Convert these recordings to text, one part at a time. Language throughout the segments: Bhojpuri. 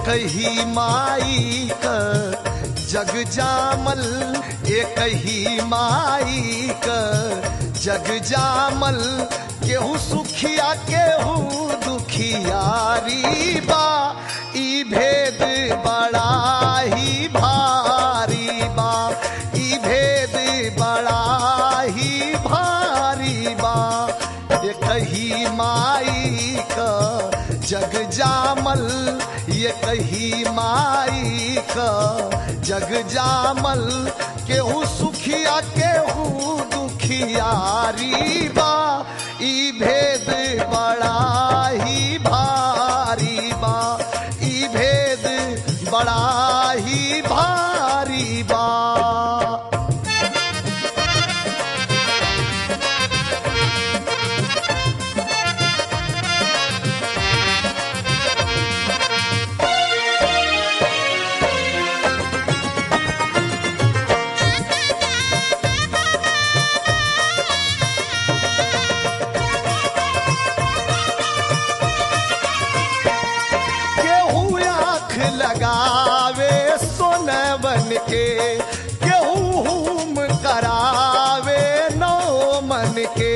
ही माई का जग जामल एक ही माई का जग जामल केहू सुखिया केहू दुखियारी बा ई भेद बड़ा ही भारी बा ई भेद बड़ा ही भारी बा एक ही माई का जग जामल ये कही माई का जग जामल केहू सुखिया केहू दुखियारी बा ई भेद बड़ा ही भारी बा ई भेद बड़ा ही भारी बा केहू आँख लगावे सोनवन के केहू हुम करावे नौ मन के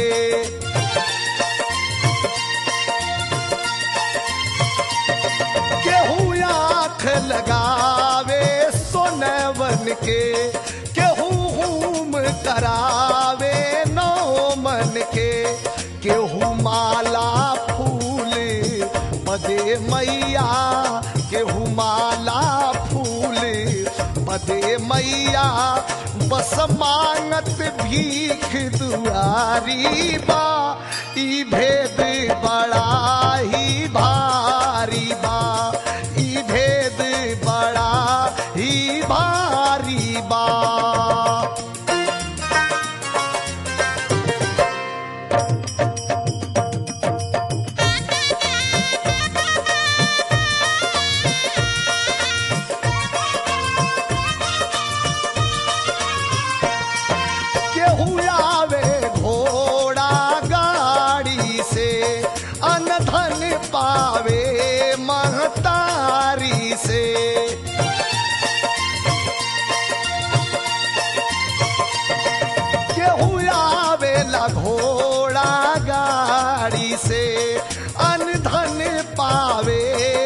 केहू आँख लगावे सोनवन के केहू हुम करावे नौ मन के केहू माला फूल पदे मैया केहू माला फूल पदे मैया बस मांगत भीख दुआरी बा ई भेद बड़ा ही भारी बा ई भेद बड़ा ही भारी बा केहू आवे घोड़ा गाड़ी से अनधन पावे महतारी से केहू आवेला घोड़ा गाड़ी से अनधन पावे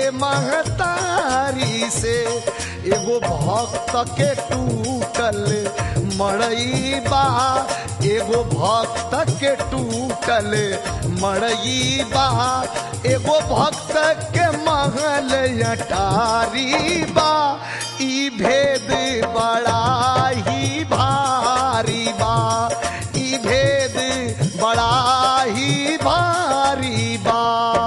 महतारी से एगो भक्त के टूटल मड़ई बा एगो भक्त के टूटल मड़ई बा एगो भक्त के महल अटारी बा ई भेद बड़ा ही भारी बा ई भेद बड़ा ही भारी बा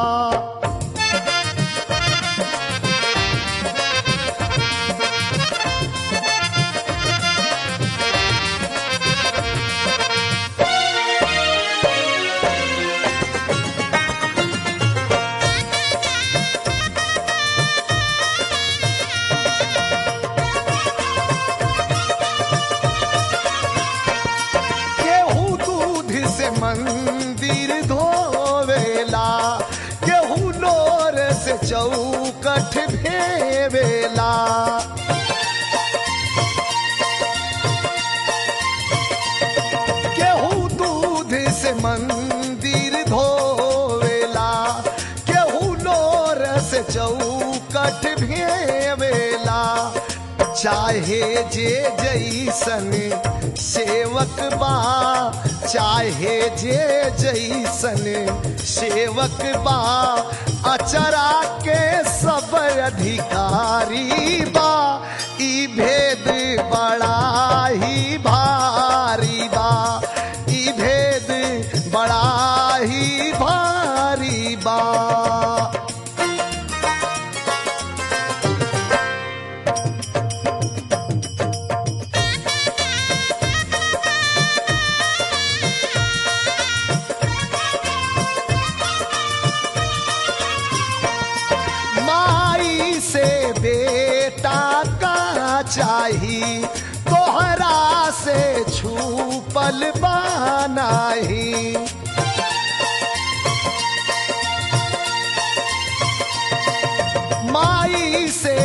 केहू दूध से मंदिर धोवेला केहू लोर से चौकठ भेवेला केहू दूध से मंदिर धोवेला केहू लोर से चौकठ भेवेला चाहे जे जैसन सेवक बा चाहे जे जैसन सेवक बा अचरा के सब अधिकारी बा ई भेद बड़ा ही भारी बा ई भेद बड़ा ही भारी बा माई से बेटा का चाही तोहरा से छूपल बानाही माई से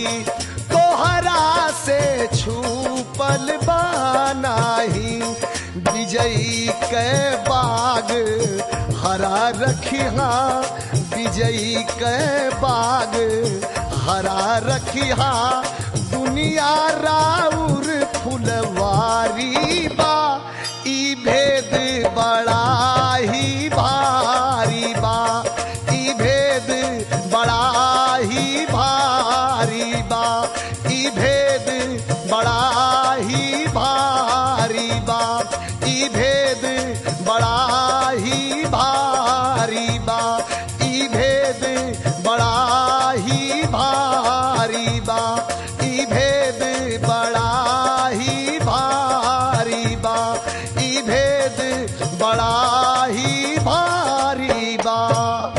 तोहरा से छूपल बानाही विजयी के बाग हरा रखिहा विजयी के बाग हरा रखिहा दुनिया राउर फुलवारी बा ई भेद बड़ा ही भारी बा ई भेद बड़ा ही भारी बा ई भेद बड़ा ही भारी बा ई भेद बड़ा ही भारी बा ई भेद बड़ा ही भारी बा ई भेद बड़ा ही भारी बा ई भेद बड़ा ही भारी बा